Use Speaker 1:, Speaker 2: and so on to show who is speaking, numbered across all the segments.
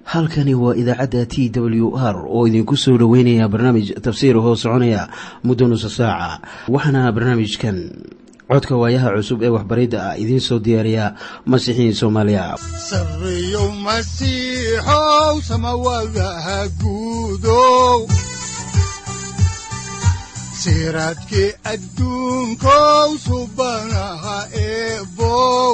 Speaker 1: halkani waa idaacadda t w r oo idinku soo dhoweynaya barnaamij tafsiir hoo soconaya muddo nusa saaca waxaana barnaamijkan codka waayaha cusub ee waxbaridda ah idiin soo diyaariya masiixiin soomaaliya
Speaker 2: sareyow masiixow samawadaha guudow siraadkii adduunkow subanaha eebow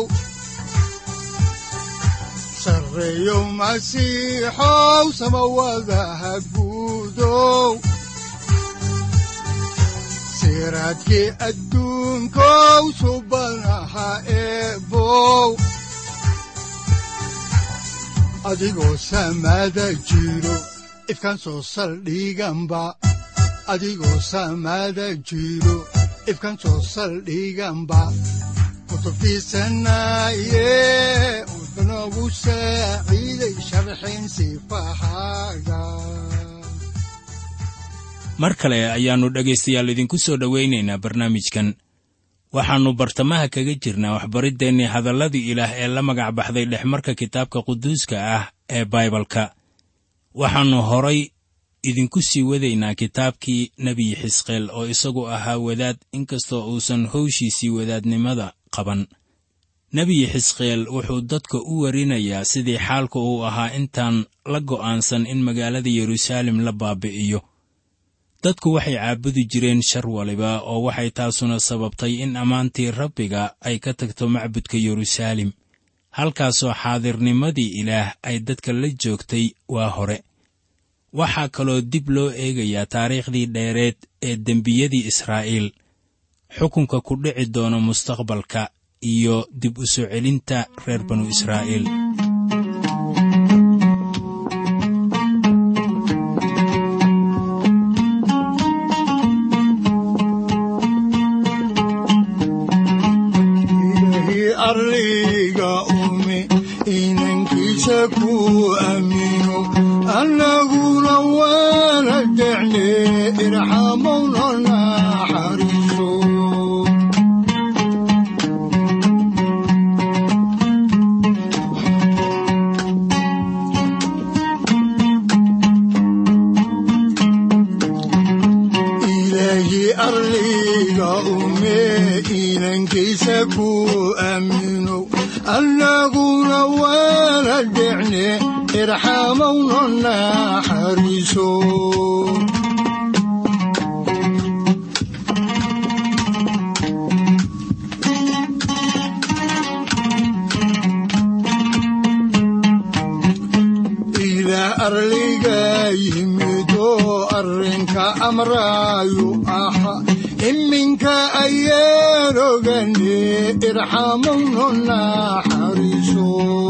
Speaker 2: sareyow masiixow samawadaha guudow siraadkii adduunkow subanaha eebow adigoo samaada jiro ifkaan soo saldhiganba adigoo samaada jiro ifkaan soo saldhiganba kutubtiisanaye udanogu saaciiday sharxin sifahaaga
Speaker 3: mar kale ayaannu dhegaystayaal idinku soo dhowaynaynaa barnaamijkan waxaannu bartamaha kaga jirnaa waxbariddeenii hadalladii ilaah ee la magac baxday dhexmarka kitaabka quduuska ah ee baibalka waxaannu horay idinku sii wadaynaa kitaabkii nebiyi xisqeel oo isagu ahaa wadaad inkastoo uusan howshiisii wadaadnimada qaban nebiyi xisqeel wuxuu dadka u warinayaa sidii xaalka uu ahaa intaan la go'aansan in magaalada yeruusaalem la baabi'iyo dadku waxay caabudi jireen shar waliba oo waxay taasuna sababtay in ammaantii rabbiga ay ka tagto macbudka yeruusaalem halkaasoo xaadirnimadii ilaah ay dadka la joogtay waa hore waxaa kaloo dib loo eegayaa taariikhdii dheereed ee dembiyadii israa'iil xukunka ku dhici doono mustaqbalka iyo dib u soo celinta reer banu israa'iil
Speaker 2: arliga ume inankiisa ku aamino annaguna waana decne irxamowna naxariiso ilaahi arliga ume inankiisa ku aamino annaguna waana decne irxamowna naxariiso ilaah arliga yimidoo arrinka amraayu aha iminka ayaan ogane irxamowna naxariiso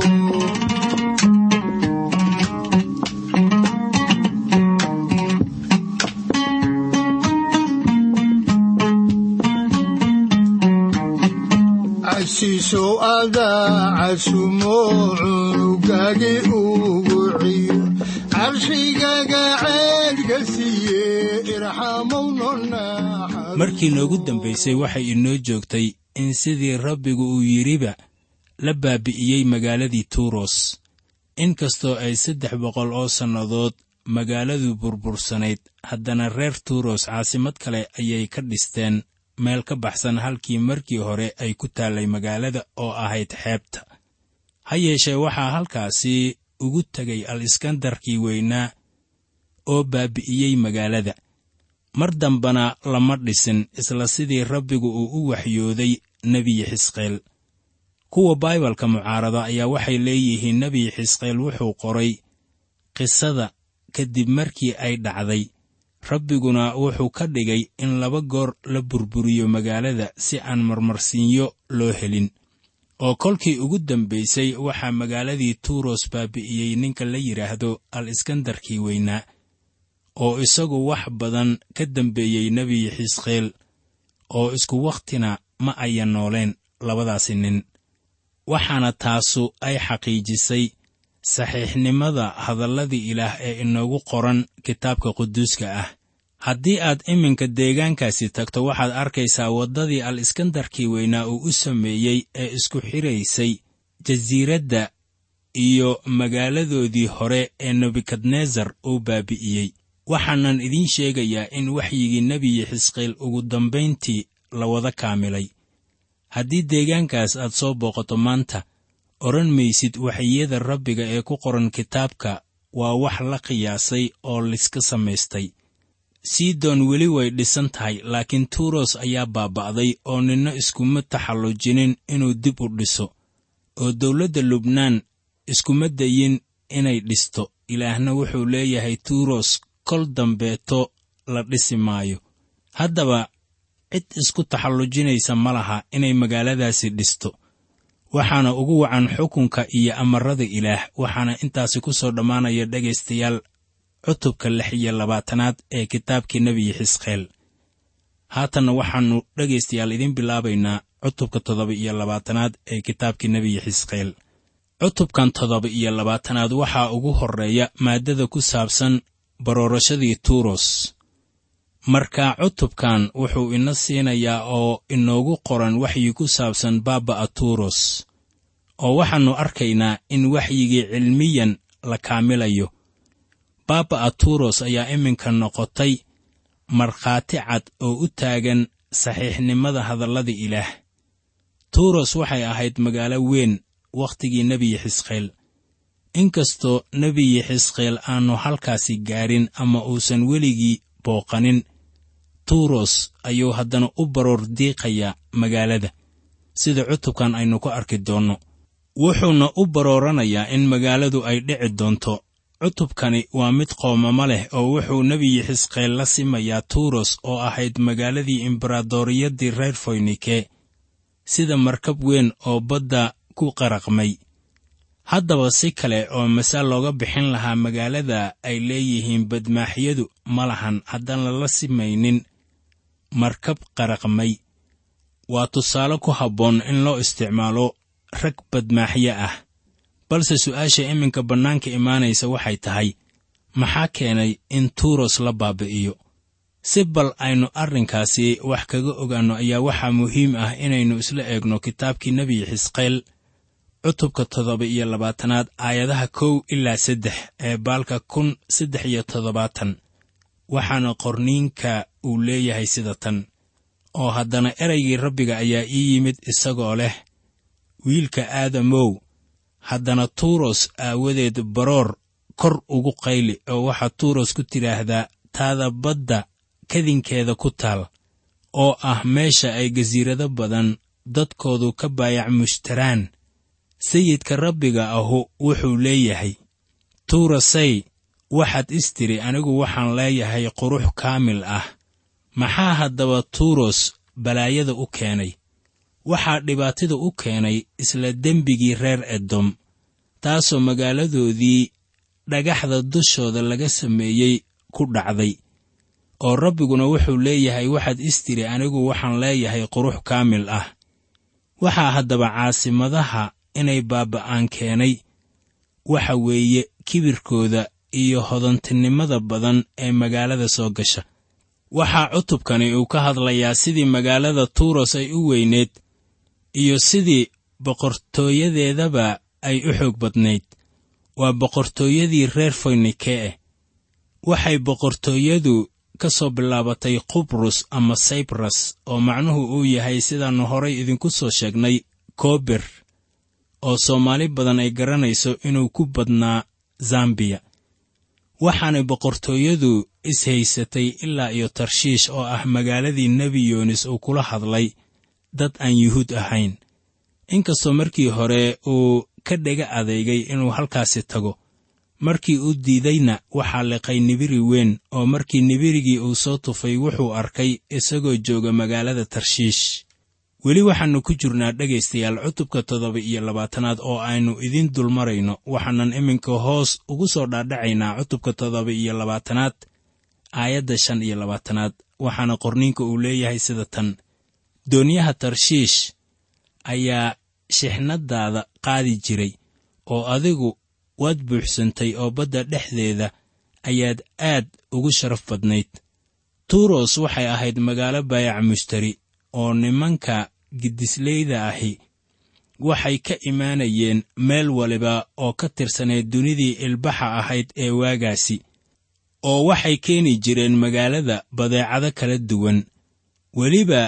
Speaker 2: casiisow adaa casumo cunugagi ugu ciyo carshigaga ceedka siiye irxamowna naxariiso
Speaker 3: markii noogu dambaysay waxay inoo joogtay in sidii rabbigu uu yidhiba la baabi'iyey magaaladii tuuros inkastoo ay saddex boqol oo sannadood magaaladu burbursanayd haddana reer tuuros caasimad kale ayay ka dhisteen meel ka baxsan halkii markii hore ay ku taallay magaalada oo ahayd xeebta ha yeeshee waxaa halkaasi ugu tegay al iskandarkii weynaa oo baabi'iyey magaalada mar dambana lama dhisin isla sidii rabbigu uu u waxyooday nebiyi xisqeel kuwa baibalka mucaarada ayaa waxay leeyihiin nebiyi xisqeel wuxuu qoray qisada kadib markii ay dhacday rabbiguna wuxuu ka dhigay in laba goor la burburiyo magaalada si aan marmarsiinyo loo helin oo kolkii ugu dambaysay waxaa magaaladii tuuros baabi'iyey ninka la yidhaahdo al iskandarkii weynaa oo isagu wax badan ka dambeeyey nebiyi xisqeel oo isku wakhtina ma ayan nooleen labadaasi nin waxaana taasu ay xaqiijisay saxiixnimada hadalladii ilaah ee inoogu qoran kitaabka quduuska ah haddii aad iminka deegaankaasi tagto waxaad arkaysaa waddadii al iskandarkii weynaa uu u sameeyey ee isku xidhaysay jasiiradda iyo magaaladoodii hore ee nebukadnesar uu baabi'iyey waxaanan idiin sheegayaa in waxyigii nebiyi xisqiil ugu dambayntii la wada kaamilay haddii deegaankaas aad soo booqato maanta odhan maysid waxyiyada rabbiga ee ku qoran kitaabka waa wax la qiyaasay oo liska samaystay sidon weli way dhisan tahay laakiin tuuros ayaa baaba'day oo ninna iskuma taxallujinin inuu dib u dhiso oo dawladda lubnaan iskuma dayin inay dhisto ilaahna wuxuu leeyahay tuuros kol dambeeto la dhisi maayo haddaba cid isku taxallujinaysa ma laha inay magaaladaasi dhisto waxaana ugu wacan xukunka iyo amarada ilaah waxaana intaasi ku soo dhammaanaya dhegaystayaal cutubka lix iyo labaatanaad ee kitaabkii nebiyi xisqeel haatanna waxaannu dhegaystayaal idiin bilaabaynaa cutubka toddoba iyo labaatanaad ee kitaabkii nebiyi xisqeel cutubkan toddoba iyo labaatanaad waxaa ugu horreeya maaddada ku saabsan baroorashadii tuuros marka cutubkan wuxuu ina siinayaa oo inoogu qoran waxyi ku saabsan baaba'a tuuros oo waxaannu arkaynaa in waxyigii cilmiyan la kaamilayo baaba'a tuuros ayaa iminka noqotay markhaati cad oo u taagan saxiixnimada hadallada ilaah tuuros waxay ahayd magaalo weyn wakhtigii nebiyi xisqeel inkastoo nebiyi xisqeel aannu halkaasi gaarin ama uusan weligii booqanin tuuros ayuu haddana u baroor diiqayaa magaalada sida cutubkan aynu ku arki doonno wuxuuna u barooranayaa in magaaladu ay dhici doonto cutubkani waa mid qoomamo leh oo wuxuu nebiyi xisqeel la simayaa tuuros oo ahayd magaaladii imbaraadoriyaddii reer foynike sida markab weyn oo badda ku qaraqmay haddaba si kale oo masaal looga bixin lahaa magaalada ay leeyihiin badmaaxyadu ma lahan haddaan lala simaynin markab qaraqmay waa tusaale ku habboon in loo isticmaalo rag badmaaxyo ah balse su'aasha iminka bannaanka imaanaysa waxay tahay maxaa keenay in tuuros la baabi'iyo si bal aynu arrinkaasi wax kaga ogaanno ayaa waxaa muhiim ah inaynu isla eegno kitaabkii nebiyi xisqeel cutubka toddoba iyo labaatanaad aayadaha kow ilaa saddex ee baalka kun saddex iyo toddobaatan waxaana qorniinka uu leeyahay sida tan oo haddana eraygii rabbiga ayaa ii yimid isagoo leh wiilka aadamow haddana tuuros aawadeed baroor kor ugu qayli oo waxaad tuuros ku tidhaahdaa taada badda kadinkeeda ku taal oo ah meesha ay gasiirado badan dadkoodu ka baayac mushtaraan sayidka rabbiga ahu wuxuu leeyahay tuurasay waxaad istiri anigu waxaan leeyahay qurux kaamil ah maxaa haddaba tuuros balaayada u keenay waxaa dhibaatada u keenay isla dembigii reer edom taasoo magaaladoodii dhagaxda dushooda laga sameeyey ku dhacday oo rabbiguna wuxuu leeyahay waxaad istiri anigu waxaan leeyahay qurux kaamil ah waxaa haddaba caasimadaha inay baaba'aan keenay waxa weeye kibirkooda iyo hodantinimada badan ee magaalada soo gasha waxaa cutubkani uu ka hadlayaa sidii magaalada tuuros ay u weyneed iyo sidii boqortooyadeedaba ay u xoog badnayd waa boqortooyadii reer foynikeeh waxay boqortooyadu ka soo bilaabatay qubrus ama saybras oo macnuhu uu yahay sidaannu horay idinku soo sheegnay koober oo soomaali badan ay garanayso inuu ku badnaa zambiya waxaanay boqortooyadu is-haysatay ilaa iyo tarshiish oo ah magaaladii nebi yoonis uu kula hadlay dad aan yuhuud ahayn inkastoo markii hore uu ka dhega adeegay inuu halkaasi tago markii uu diidayna waxaa liqay nibiri weyn oo markii nibirigii uu soo tufay wuxuu arkay isagoo jooga magaalada tarshiish weli waxaannu ku jirnaa dhegaystayaal cutubka toddoba iyo labaatanaad oo aynu idiin dulmarayno waxaanan iminka hoos ugu soo dhaadhacaynaa cutubka toddoba iyo labaatanaad aayadda shan iyo labaatanaad waxaana qorniinka uu leeyahay sida tan doonyaha tarshiish ayaa shixnadaada qaadi jiray oo adigu waad buuxsantay oo badda dhexdeeda ayaad aad ugu sharaf badnayd tuuros waxay ahayd magaalo baayac mushtari oo nimanka gidisleyda ahi waxay ka imaanayeen meel waliba oo ka tirsanayd dunidii ilbaxa ahayd ee waagaasi oo waxay keeni jireen magaalada badeecado kala duwan weliba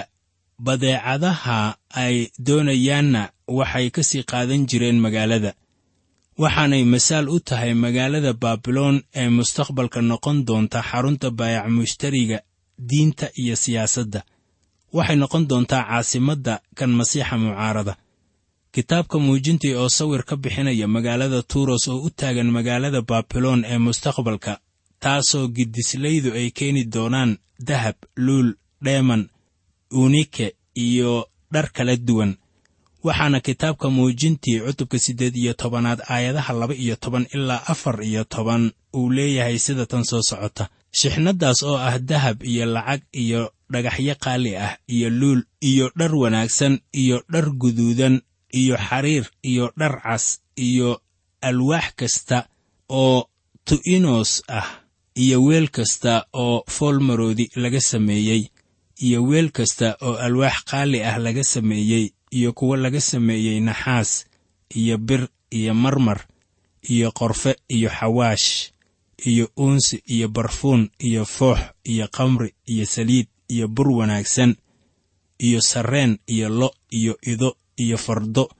Speaker 3: badeecadaha ay doonayaanna waxay ka sii qaadan jireen magaalada waxaanay masaal u tahay magaalada baabiloon ee mustaqbalka noqon doonta xarunta baayac mushtariga diinta iyo siyaasadda waxay noqon doontaa caasimadda kan masiixa mucaarada kitaabka muujintii oo sawir ka bixinaya magaalada tuuros oo u taagan magaalada baabiloon ee mustaqbalka taasoo gidislaydu ay keeni doonaan dahab luul dheeman unike iyo dhar kala duwan waxaana kitaabka muujintii cutubka siddeed iyo tobanaad aayadaha laba iyo toban ilaa afar iyo toban uu leeyahay sida tan soo socota shixnaddaas oo ah dahab iyo lacag iyo dhagaxyo qaali ah iyo luul iyo dhar wanaagsan iyo dhar guduudan iyo xariir iyo dhar cas iyo alwaax kasta oo tu'inos ah iyo weel kasta oo foolmaroodi laga sameeyey iyo weel kasta oo alwaax qaali ah laga sameeyey iyo kuwo laga sameeyey naxaas iyo bir iyo marmar iyo qorfe iyo xawaash iyo uunsi iyo barfuun iyo foox iyo kamri iyo saliid iyo bur wanaagsan iyo sarreen iyo lo iyo ido iyo fardo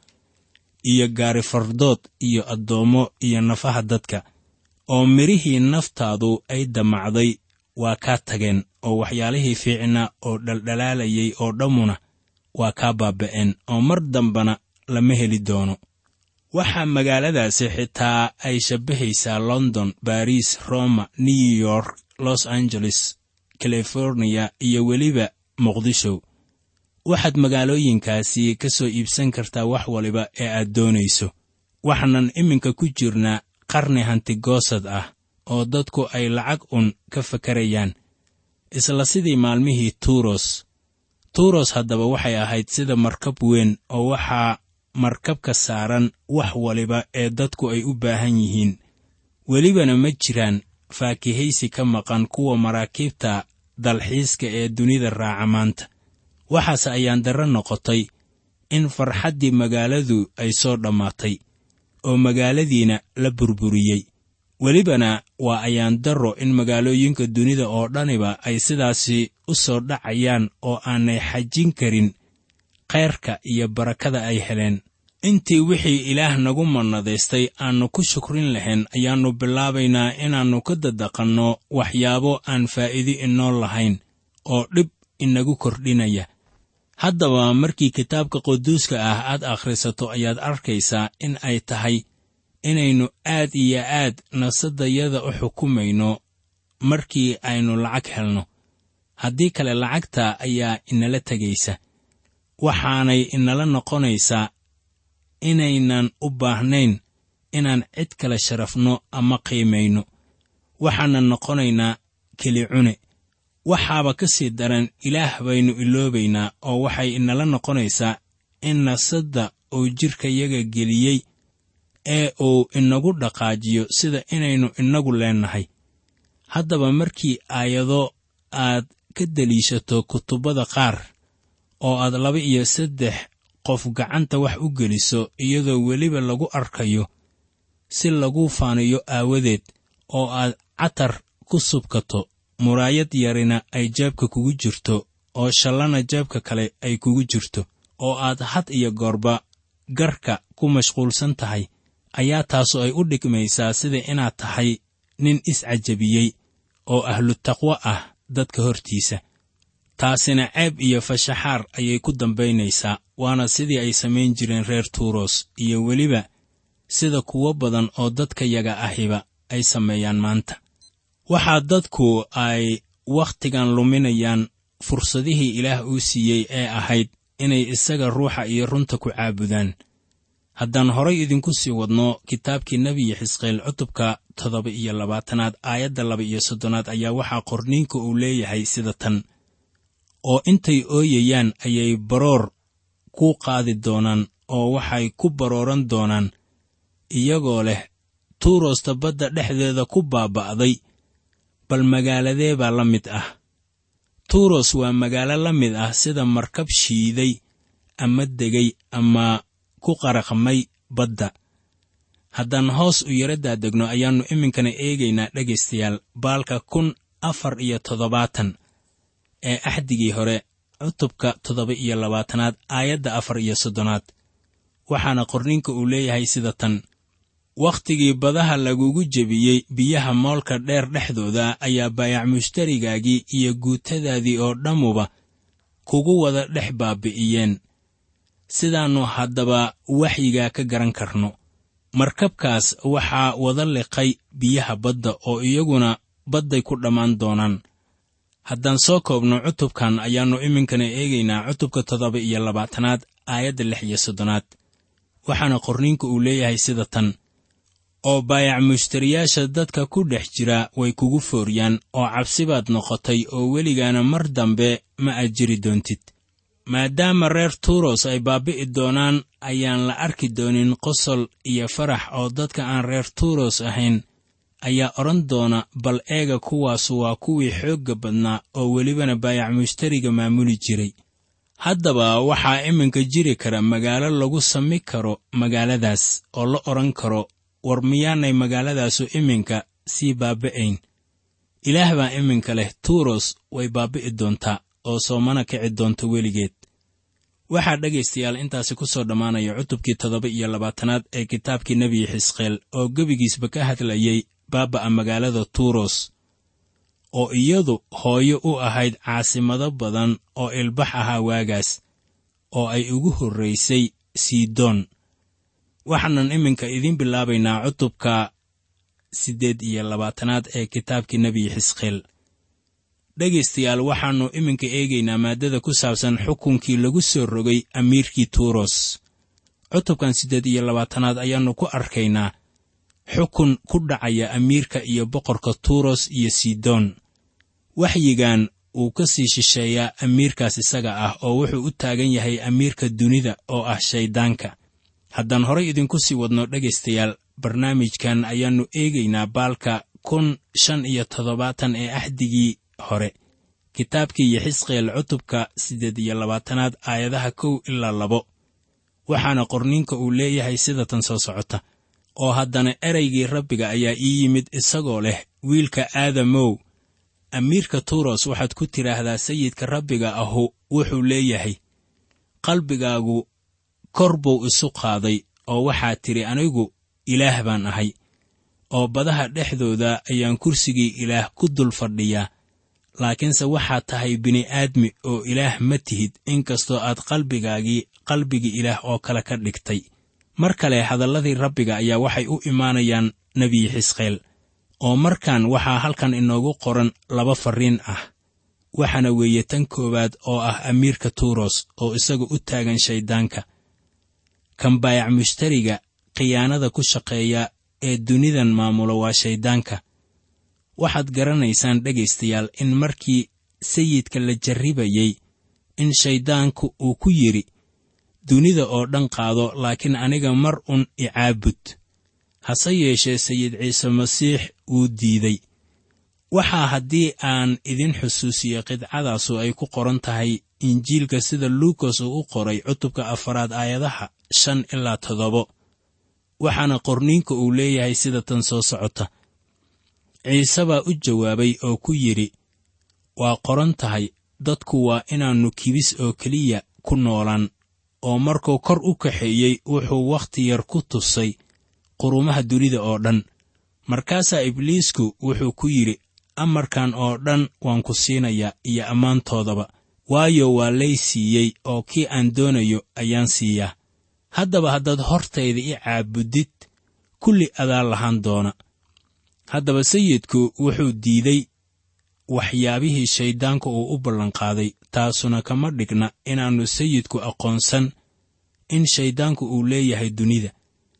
Speaker 3: iyo gaari fardood iyo addoommo iyo nafaha dadka oo midhihii naftaadu ay damacday waa kaa tageen oo waxyaalihii fiicnaa oo dhaldhalaalayay oo dhammuna waa kaa baaba'een oo mar dambana lama heli doono waxaa magaaladaasi xitaa ay shabbahaysaa london baris roma new york los angeles californiya iyo weliba muqdisho waxaad magaalooyinkaasi ka soo iibsan kartaa wax waliba ee aad doonayso waxaanan iminka ku jirnaa qarni hantigoosad ah oo dadku ay lacag un ka fakarayaan isla sidii maalmihii tuuros tuuros haddaba waxay ahayd sida markab weyn oo waxaa markabka saaran wax waliba ee dadku ay u baahan yihiin welibana ma jiraan faakihaysi ka maqan kuwa maraakiibta dalxiiska ee dunida raaca maanta waxaase ayaan darro noqotay in farxaddii magaaladu ay soo dhammaatay oo magaaladiina la burburiyey welibana waa ayaan darro in magaalooyinka dunida oo dhaniba ay sidaasi u soo dhacayaan oo aanay xajin karin khayrka iyo barakada ay heleen intii wixii ilaah nagu mannadaystay aannu ku shukrin lahayn ayaannu bilaabaynaa inaannu ka dadaqanno waxyaabo aan faa'iidi inoo lahayn oo dhib inagu kordhinaya haddaba markii kitaabka quduuska ah aad akhrisato ayaad arkaysaa in ay tahay inaynu aad iyo aad nafsadayada u xukumayno markii aynu lacag helno haddii kale lacagta ayaa inala tegaysa waxaanay inala noqonaysaa inaynan u baahnayn inaan cid kale sharafno ama qiimayno waxaanan noqonaynaa keli cune waxaaba ka sii daran ilaah baynu iloobaynaa oo waxay inala noqonaysaa in nafsadda uu jidhkayaga geliyey ee uu inagu dhaqaajiyo sida inaynu inagu leennahay haddaba markii aayado aad ka deliishato kutubbada qaar oo aad laba iyo saddex qof gacanta wax u geliso iyadoo weliba lagu arkayo si lagu faaniyo aawadeed oo aad catar ku subkato muraayad yarina ay jeebka kugu jirto oo shallana jeebka kale ay kugu jirto oo aad had iyo goorba garka ku mashquulsan tahay ayaa taasu ay u dhigmaysaa sida inaad tahay nin iscajabiyey oo ahlu taqwo ah dadka hortiisa taasina ceeb iyo fashaxaar ayay ku dambaynaysaa waana sidii ay samayn jireen reer tuuros iyo weliba sida kuwo badan oo dadka yaga ahiba ay sameeyaan maanta waxaa dadku ay wakhtigan luminayaan fursadihii ilaah uu siiyey ee ahayd inay isaga ruuxa iyo runta ku caabudaan haddaan horay idinku sii wadno kitaabkii nebiyi xisqeel cutubka toddoba iyo labaatanaad aayadda laba iyo soddonaad ayaa waxaa qorniinka uu leeyahay sida tan oo intay ooyayaan ayay baroor ku qaadi doonaan oo waxay ku barooran doonaan iyagoo leh tuurosta badda dhexdeeda ku baaba'day bal magaaladee baa la mid ah tuuros waa magaalo la mid ah sida markab shiiday ama degay ama ku qaraqmay badda haddaan hoos u yara daadegno ayaannu iminkana eegaynaa dhegaystayaal baalka kun afar iyo toddobaatan ee axdigii hore cutubka toddoba iyo labaatanaad aayadda afar iyo soddonaad waxaana qorninka uu leeyahay sida tan wakhtigii badaha lagugu jebiyey biyaha moolka dheer dhexdooda ayaa baayac mushtarigaagii iyo guutadaadii oo dhammuba kugu wada dhex baabi'iyeen sidaannu haddaba waxyigaa ka garan karno markabkaas waxaa wada liqay biyaha badda oo iyaguna badday ku dhammaan doonaan haddaan soo koobno cutubkan ayaannu iminkana eegaynaa cutubka toddoba iyo labaatanaad aayadda lix iyo soddonaad waxaana qorniinku uu leeyahay sida tan oo baayac mushtariyaasha dadka ku dhex jira way kugu fooryaan oo cabsibaad noqotay oo weligaana mar dambe ma aad jiri doontid maadaama reer tuuros ay baabi'i doonaan ayaan la arki doonin qosol iyo farax oo dadka aan reer tuuros ahayn ayaa odhan doona bal eega kuwaasu waa kuwii xoogga badnaa oo welibana baayac mushtariga maamuli jiray haddaba waxaa iminka jiri kara magaalo lagu sami karo magaaladaas oo la odhan karo war miyaanay magaaladaasu iminka sii baaba'ayn ilaah baa iminka leh tuuros way baabi'i doontaa oo soomana kici doonta weligeed waxaa dhegaystayaal intaasi ku soo dhammaanaya cutubkii toddoba iyo labaatanaad ee kitaabkii nebi xisqeel oo gebigiisba ka hadlayey baaba'a magaalada tuuros oo iyadu hooyo u ahayd caasimado badan oo ilbax ahaa waagaas oo ay ugu horraysay sidoon waxaanan iminka idiin bilaabaynaa cutubka siddeed iyo labaatanaad ee kitaabkii nebi xisqeel dhegaystayaal waxaannu iminka eegaynaa maaddada ku saabsan xukunkii lagu soo rogay amiirkii tuuros cutubkan siddeed iyo labaatanaad ayaannu ku arkaynaa xukun ku dhacaya amiirka iyo boqorka tuuros iyo sidoon waxyigan wuu ka sii shisheeyaa amiirkaas isaga ah oo wuxuu u taagan yahay amiirka dunida oo ah shayddaanka haddaan horay idinku sii wadno dhegaystayaal barnaamijkan ayaannu eegaynaa baalka kun shan iyo toddobaatan ee axdigii hore kitaabkii yaxisqeel cutubka siddeed iyo labaatanaad aayadaha kow ilaa labo waxaana qorninka uu leeyahay sida tan soo socota oo haddana ereygii rabbiga ayaa ii yimid isagoo leh wiilka aadamow amiirka tuuros waxaad ku tidhaahdaa sayidka rabbiga ahu wuxuu leeyahay qalbigaagu kor buu isu qaaday oo waxaa tidhi anigu ilaah baan ahay oo badaha dhexdooda ayaan kursigii ilaah ku dul fadhiyaa laakiinse waxaad tahay bini'aadmi oo ilaah ma tihid inkastoo aad qalbigaagii qalbigii ilaah oo kale ka dhigtay mar kale hadalladii rabbiga ayaa waxay u imaanayaan nebi xisqeel oo markan waxaa halkan inoogu qoran laba farriin ah waxaana weeye tan koowaad oo ah amiirka tuuros oo isaga u taagan shayddaanka kan baayac mushtariga khiyaanada ku shaqeeya ee dunidan maamula waa shayddaanka waxaad garanaysaan dhegaystayaal in markii sayidka la jarribayey in shayddaanku uu ku yidhi dunida oo dhan qaado laakiin aniga mar un icaabud hase yeeshee sayid ciise masiix wuu diiday waxaa haddii aan idin xusuusiyo qidcadaasu ay ku qoran tahay injiilka sida luukas uu u qoray cutubka afaraad aayadaha shan ilaa toddobo waxaana qorniinka uu leeyahay sida tan soo socota ciise baa u jawaabay oo ku yidhi waa qoran tahay dadku waa inaannu kibis oo keliya ku noolaan oo markuu kor u kaxeeyey wuxuu wakhti yar ku tusay qurumaha dunida oo dhan markaasaa ibliisku wuxuu ku yidhi amarkan oo dhan waan ku siinayaa iyo ammaantoodaba waayo waa lay siiyey oo kii aan doonayo ayaan siiyaa haddaba haddaad hortayda i caabudid kulli adaa lahaan doona haddaba sayidku wuxuu diiday waxyaabihii shayddaanka uu u ballanqaaday taasuna kama dhigna inaannu sayidku aqoonsan in shayddaanku uu leeyahay dunida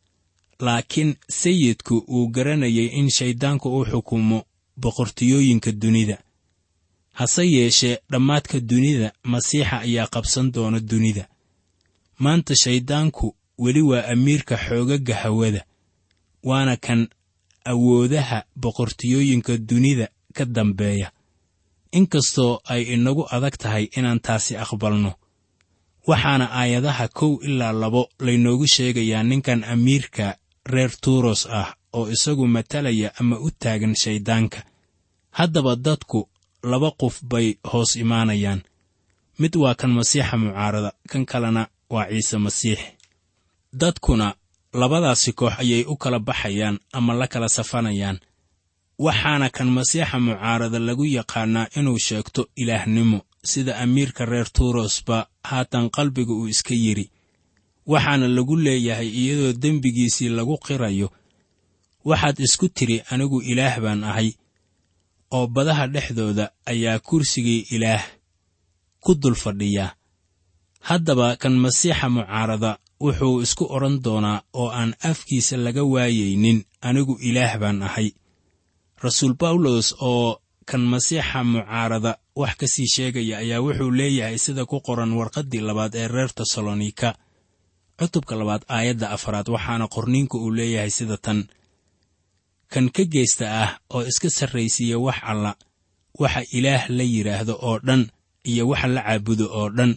Speaker 3: laakiin sayidku wuu garanayay in shayddaanku uu xukumo boqortooyooyinka dunida hase yeeshee dhammaadka dunida masiixa ayaa qabsan doona dunida maanta shayddaanku weli waa amiirka xoogagga hawada waana kan awoodaha boqortooyooyinka dunida ka dambeeya inkastoo ay inagu adag tahay inaan taasi aqbalno waxaana aayadaha kow ilaa labo laynoogu sheegayaa ninkan amiirka reer tuuros ah oo isagu matalaya ama u taagan shayddaanka haddaba dadku laba qof bay hoos imaanayaan mid waa kan masiixa mucaarada kan kalena waa ciise masiix dadkuna labadaasi koox ayay u kala baxayaan ama la kala safanayaan waxaana kan masiixa mucaarada lagu yaqaannaa inuu sheegto ilaahnimo sida amiirka reer tuurosba haatan qalbiga uu iska yidhi waxaana lagu leeyahay iyadoo dembigiisii lagu qirayo waxaad isku tidhi anigu ilaah baan ahay oo badaha dhexdooda ayaa kursigii ilaah ku dul fadhiyaa haddaba kan masiixa mucaarada wuxuu isku odhan doonaa oo aan afkiisa laga waayaynin anigu ilaah baan ahay rasuul bawlos oo kan masiixa mucaarada wax ka sii sheegaya ayaa wuxuu leeyahay sida ku qoran warqaddii labaad ee reer tesalonika cutubka labaad aayadda afaraad waxaana qorniinku uu leeyahay sida tan kan ka geysta ah oo iska sarraysiiya wax alla waxa ilaah la yidhaahdo oo dhan iyo waxa la caabudo oo dhan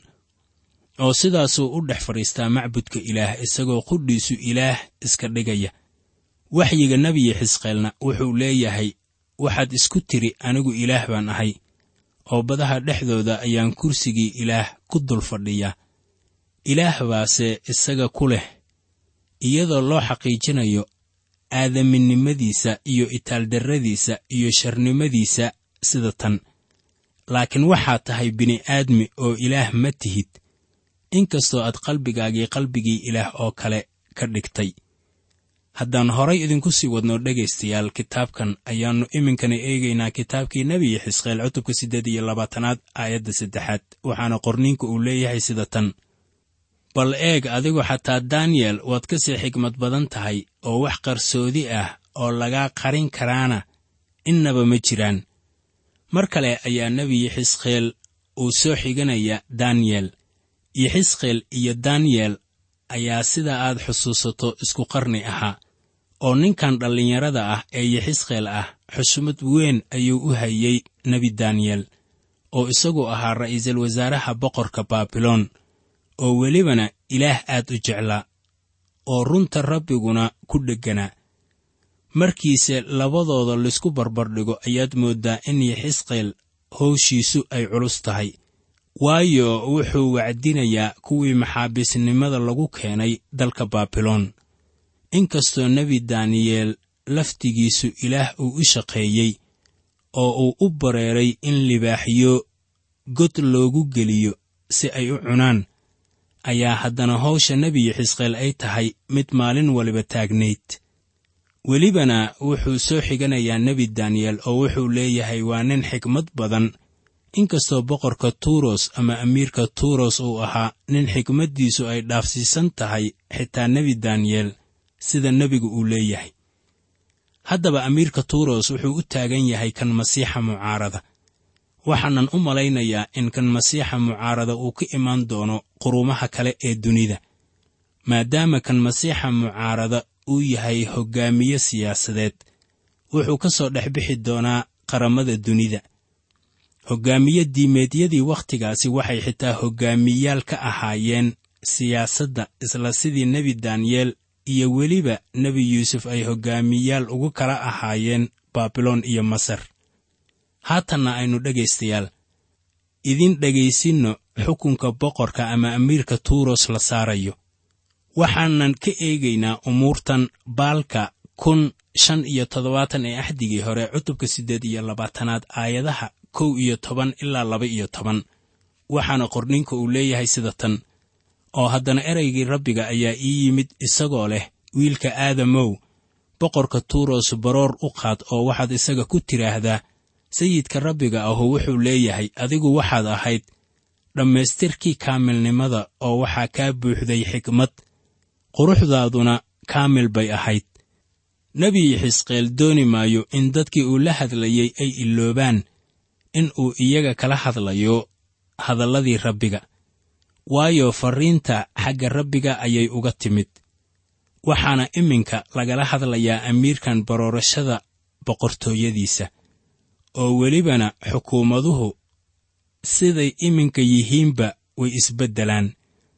Speaker 3: oo sidaasuu u dhex fadhiistaa macbudka ilaah isagoo qudhiisu ilaah iska dhigaya waxyiga nebiyi xisqeelna wuxuu leeyahay waxaad isku tidhi anigu ilaah baan ahay oo badaha dhexdooda ayaan kursigii ilaah ku dul fadhiyaa ilaah baase isaga ku leh iyadoo loo xaqiijinayo aadaminimadiisa iyo itaaldarradiisa iyo sharnimadiisa sida tan laakiin waxaad tahay bini'aadmi oo ilaah ma tihid inkastoo aad qalbigaagii qalbigii ilaah oo kale ka dhigtay haddaan horay idinku sii wadno dhegaystayaal kitaabkan ayaannu iminkana eegaynaa kitaabkii nebiyi xisqeel cutubka siddeed iyo labaatanaad aayadda saddexaad waxaana qorniinka uu leeyahay sida tan bal eeg adigu xataa daniyel waad ka sii xigmad badan tahay oo wax qarsoodi ah oo lagaa qarin karaana innaba ma jiraan mar kale ayaa nebiyi xisqeel uu soo xiganaya daniyel yoxisqeel iyo daniyel ayaa sida aad xusuusato isku qarni ahaa oo ninkan dhallinyarada ah ee yoxisqeel ah xushmad weyn ayuu u hayey nebi daniyel oo isagu ahaa ra'iisul wasaaraha boqorka baabiloon oo welibana ilaah aad u jeclaa oo runta rabbiguna ku dhegganaa markiise labadooda laysku barbardhigo ayaad mooddaa in yoxisqeel howshiisu ay culus tahay waayo wuxuu wacdinayaa kuwii maxaabiisnimada lagu keenay dalka baabiloon inkastoo nebi daniyeel laftigiisu ilaah uu u shaqeeyey oo uu u bareeray in libaaxyo god loogu geliyo si ay u cunaan ayaa haddana howsha nebiyi xisqeel ay tahay mid maalin waliba taagnayd welibana wuxuu soo xiganayaa nebi daniyel oo wuxuu leeyahay waa nin xikmad badan inkastoo boqorka tuuros ama amiirka tuuros uu ahaa nin xikmaddiisu ay dhaafsiisan tahay xitaa nebi daniyel sida nebigu uu leeyahay haddaba amiirka tuuros wuxuu u taagan yahay kan masiixa mucaarada waxaanan u malaynayaa in kan masiixa mucaarada uu ka imaan doono quruumaha kale ee dunida maadaama kan masiixa mucaarada uu yahay hoggaamiye siyaasadeed wuxuu ka soo dhex bixi doonaa qaramada dunida hoggaamiye diimeedyadii wakhtigaasi waxay xitaa hoggaamiyaal ka ahaayeen siyaasadda isla sidii nebi daniyel iyo weliba nebi yuusuf ay hoggaamiyaal ugu kala ahaayeen baabiloon iyo masar haatanna aynu dhegaystayaal idin dhegaysinno xukunka boqorka ama amiirka tuuros la saarayo waxaanan ka eegaynaa umuurtan baalka kun shan iyo toddobaatan ee axdigii hore cutubka siddeed iyo labaatanaad aayadaha kow iyo toban ilaa laba iyo toban waxaana qorninka uu leeyahay sida tan oo haddana ereygii rabbiga ayaa ii yimid isagoo leh wiilka aadamow boqorka tuuros baroor u qaad oo waxaad isaga ku tidhaahdaa sayidka rabbiga ahu wuxuu leeyahay adigu waxaad ahayd dhammaystirkii kaamilnimada oo waxaa kaa buuxday xikmad quruxdaaduna kaamil bay ahayd nebi xisqeel dooni maayo in dadkii uu la hadlayey ay iloobaan in uu iyaga kala hadlayo hadalladii rabbiga waayo farriinta xagga rabbiga ayay uga timid waxaana iminka lagala hadlayaa amiirkan baroorashada boqortooyadiisa oo welibana xukuumaduhu siday iminka yihiinba way isbeddelaan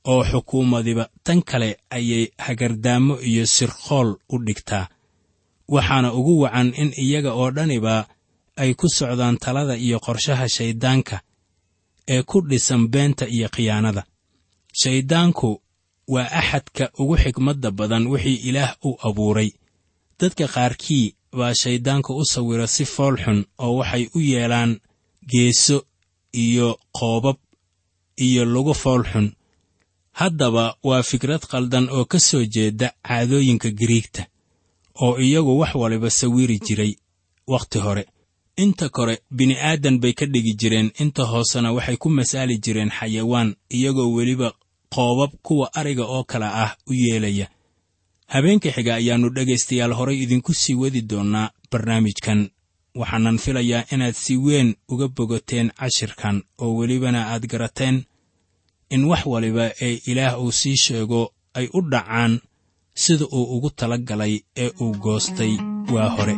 Speaker 3: oo xukuumadiba tan kale ayay hagardaamo iyo sirqool u dhigtaa waxaana ugu wacan in iyaga oo dhaniba ay ku socdaan talada iyo qorshaha shayddaanka ee ku dhisan beenta iyo khiyaanada shayddaanku waa axadka ugu xigmadda badan wixii ilaah u abuuray dadka qaarkii baa shayddaanka u sawira si fool xun oo waxay u yeelaan geeso iyo qoobab iyo lugu fool xun haddaba waa fikrad qaldan oo ka soo jeeda caadooyinka giriigta oo iyagu wax waliba sawiri jiray wakhti hore inta kore bini'aadan bay ka dhigi jireen inta hoosena waxay ku masaali jireen xayawaan iyagoo weliba qoobab kuwa ariga oo kale ah u yeelaya habeenka xiga ayaannu dhegaystayaal horay idinku sii wadi doonnaa barnaamijkan waxaanan filayaa inaad si weyn uga bogateen cashirkan oo welibana aad garateen in wax waliba ee ilaah uu sii sheego ay u dhacaan sida uu ugu tala galay ee uu goostay waa hore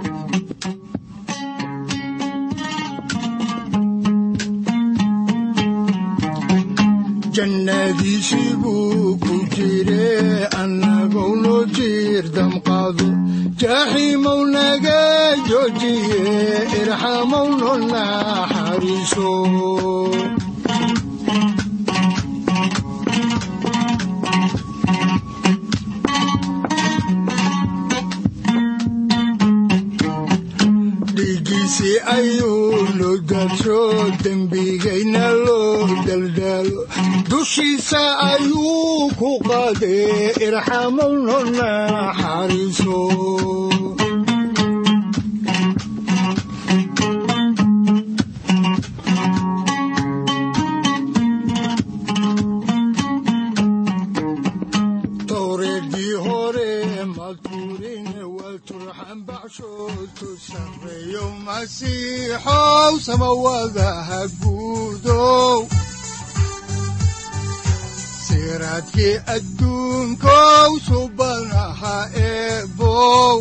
Speaker 2: jannadiisii buu ku jire annagou noo jiir damqaado jaaxiimow naga joojiye irxamow noo naxariiso dhiiggiisii ayuu noo daadsho dembigayna loo daldaalo dushiisa ayuu ku qaadee irxamow noo naxariiso towreedii hore madurin waa turxan baxshootu sarreeyo masiixow samawadaha guudow siraadkii adduunkow subanaha eebow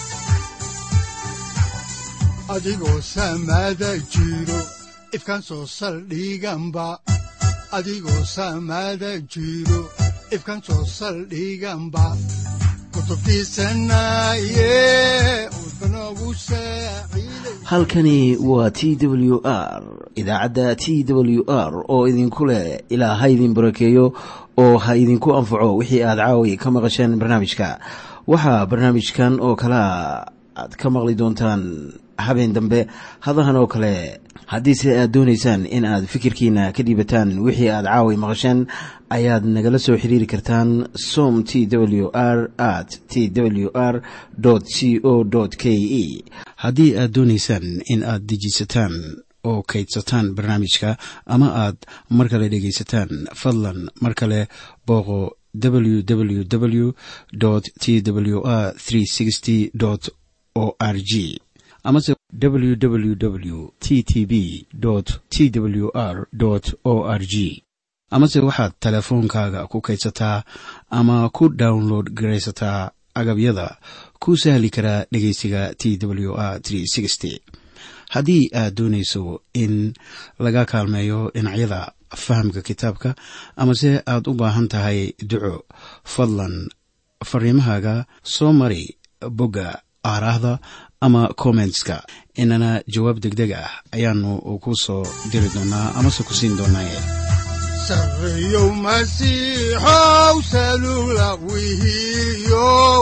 Speaker 2: adigoo samaada jiro ifkaan soo saldhiganba adigoo samaada jiro ifkaan soo saldhiganba kutubtiisanaye udbanogu saaciiday
Speaker 1: halkani waa t w r idaacadda t w r oo idinku leh ilaa ha idin barakeeyo oo ha idinku anfaco wixii aad caawi ka maqasheen barnaamijka waxaa barnaamijkan oo kalea aad ka maqli doontaan habeen dambe hadahan oo kale haddiise aad doonaysaan in aad fikirkiina ka dhiibataan wixii aad caawi maqasheen ayaad nagala soo xiriiri kartaan som t w r at t w r c o k e haddii aad doonaysaan in aad dejiisataan oo kaydsataan barnaamijka ama aad mar kale dhegaysataan fadlan mar kale booqo www t w r o r g amase www t t b t w r o r g amase waxaad teleefoonkaaga ku kaydsataa ama ku download garaysataa agabyada ku sahli karaa dhegeysiga t w r haddii aad doonayso in laga kaalmeeyo dhinacyada fahamka kitaabka amase aad u baahan tahay duco fadlan fariimahaaga soo mari bogga aaraahda ama kommentska inana jawaab deg deg ah ayaanu ku soo diri doonaa amase ku siin doonaaye
Speaker 2: sarreeyow masiixow salula wihiyow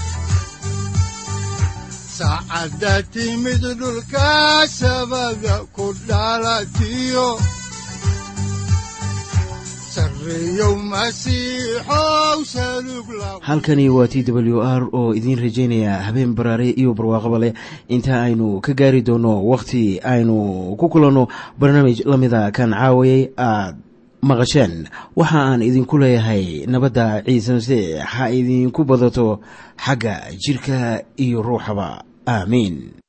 Speaker 2: saacadda timid dhulka sabada ku dhalatiyo sarreeyow masiixow salug la
Speaker 1: halkani waa t w r oo idiin rajaynaya habeen baraare iyo barwaaqaba leh inta aynu ka gaari doono wakhti aynu ku kulanno barnaamij la mida kan caawayay aad maqasheen waxa aan idinku leeyahay nabadda ciise masiix ha idinku badato xagga jidhka iyo ruuxaba aamiin